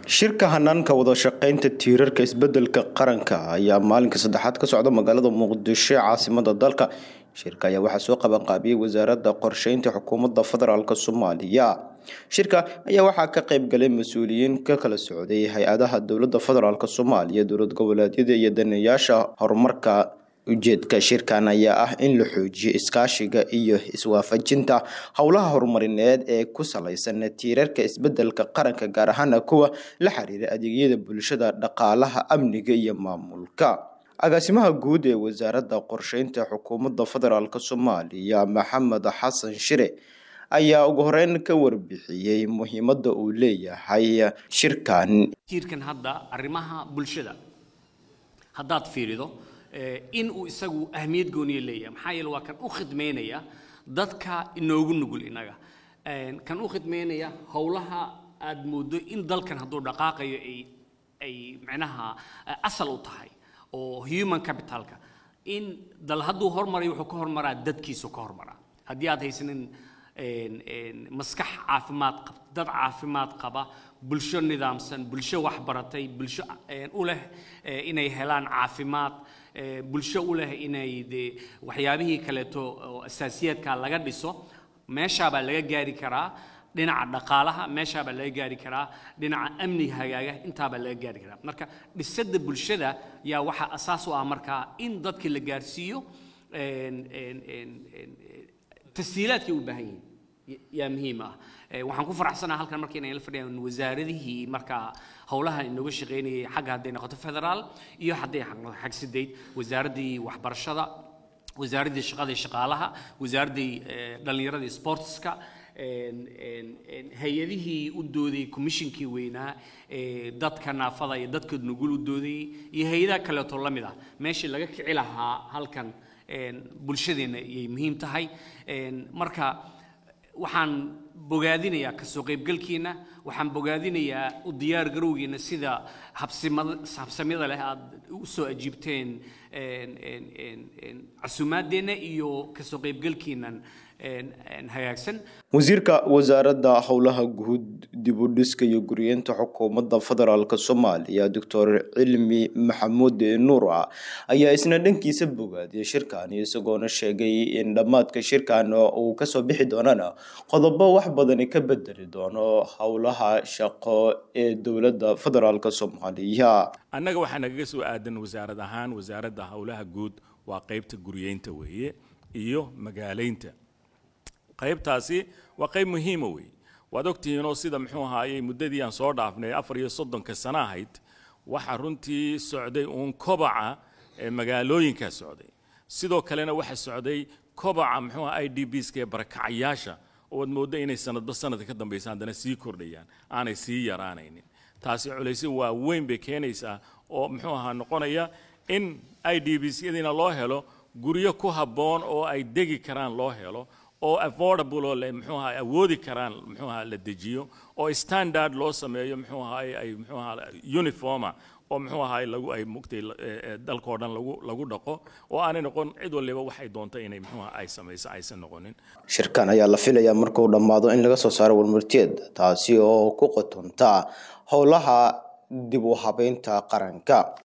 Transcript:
shirka hanaanka wada shaqeynta tiirarka isbedelka qaranka ayaa maalinka saddexaad ka socda magaalada muqdisho ee caasimada dalka shirka ayaa waxaa soo qabanqaabiyey wasaaradda qorsheynta xukuumadda federaalk soomaaliya shirka ayaa waxaa ka qeybgalay mas-uuliyiin ka kala socday hay-adaha dowladda federaalk soomaaliya dowlad goboleedyada iyo daneeyaasha horumarka ujeedka shirkan ayaa ah in la xoojiyo iskaashiga iyo iswaafajinta howlaha horumarineed ee ku salaysan tiirarka isbedelka qaranka gaar ahaana kuwa la xiriira adeegyada bulshada dhaqaalaha amniga iyo maamulka agaasimaha guud ee wasaaradda qorsheynta xukuumadda federaalk soomaaliya maxamed xasan shire ayaa ugu horeyn ka warbixiyey muhiimadda uu leeyahay shirkan tiirkan hadda arrimaha bulshada haddaad fiirido in uu isagu ahmiyad gooniya leeyahay maxaa yeele waa kan u khidmaynaya dadka inoogu nugul innaga kan u khidmaynaya howlaha aad mooddo in dalkan hadduu dhaqaaqayo ay ay macnaha asal u tahay oo human capitalka in dal hadduu hormarayo wuxuu ka hormaraa dadkiisu ka hormaraa haddii aad haysanin maskax caafimaad qab dad caafimaad qaba bulsho nidaamsan bulsho waxbaratay bulsho u leh inay helaan caafimaad bulsho u leh inay de waxyaabihii kaleeto oo asaasiyaadka laga dhiso meeshaabaa laga gaari karaa dhinaca dhaqaalaha meeshaabaa laga gaari karaa dhinaca amniga hagaaga intaabaa laga gaari karaa marka dhisadda bulshada yaa waxaa asaas u ah markaa in dadkii la gaarsiiyo tashiilaadkay u baahan yihiin yaa muhiim ah waxaan ku faraxsanaha halkan marka inay la fadhiyaan wasaaradihii markaa howlaha inooga shaqaynayay xagga hadday noqoto federaal iyo hadday noqoto xag sideed wasaaraddii waxbarashada wasaaraddii shaqada iyo shaqaalaha wasaaraddii dhallinyarada iyo sportska hay-adihii u doodayay commishinkii weynaa dadka naafada iyo dadka nugul u doodayay iyo hay-adaha kaleeto la mid ah meeshii laga kici lahaa halkan bulshadeenna ayay muhiim tahay marka waxaan bogaadinayaa kasoo qaybgalkiina waxaan bogaadinayaa u diyaar garowgiina sida habsamyada leh aad u soo ajiibteen casuumaaddeenna iyo kasoo qaybgalkiinan hagaagsan wasiirka wasaaradda howlaha guud dib u dhiska iyo guriyeenta xukuumadda federaalk soomaaliya doctor cilmi maxamuud nuura ayaa isna dhankiisa bogaadiyay shirkan isagoona sheegay in dhammaadka shirkan uu kasoo bixi doonana qodobo wax badani ka bedeli doono howlaha shaqo ee dowladda federaalk soomaaliya annaga waxaa nagaga soo aadan wasaarad ahaan wasaaradda howlaha guud waa qeybta guriyeynta weeye iyo magaaleynta qaybtaasi waa qayb muhiima weeye waad ogtihiinoo sida muxuu ahaayey muddadii aan soo dhaafnay afar iyo soddonka sano ahayd waxaa runtii socday uun kobaca ee magaalooyinkaa socday sidoo kalena waxaa socday kobaca muxuu aha i d bska ee barakacayaasha oo aad mooddo inay sanadba sanadka ka dambaysa haddana sii kordhayaan aanay sii yaraanaynin taasi culaysyo waa weyn bay keenaysaa oo muxuu ahaa noqonaya in i d bsyadiina loo helo guryo ku habboon oo ay degi karaan loo helo oo affordable oo le muxuu ahaa awoodi karaan muxuu ahaa la dejiyo oo standard loo sameeyo muxuu ahaa ay muxuu ahaa uniforma oo muxuu ahaa lagu ay mugtay dalkoo dhan lagu lagu dhaqo oo aanay noqon cid waliba waxay doonta inay muxuu ahaa ay samayso aysan noqonin shirkan ayaa la filayaa markuu dhammaado in laga soo saaro warmarteed taasi oo ku qotonta howlaha dib u habeynta qaranka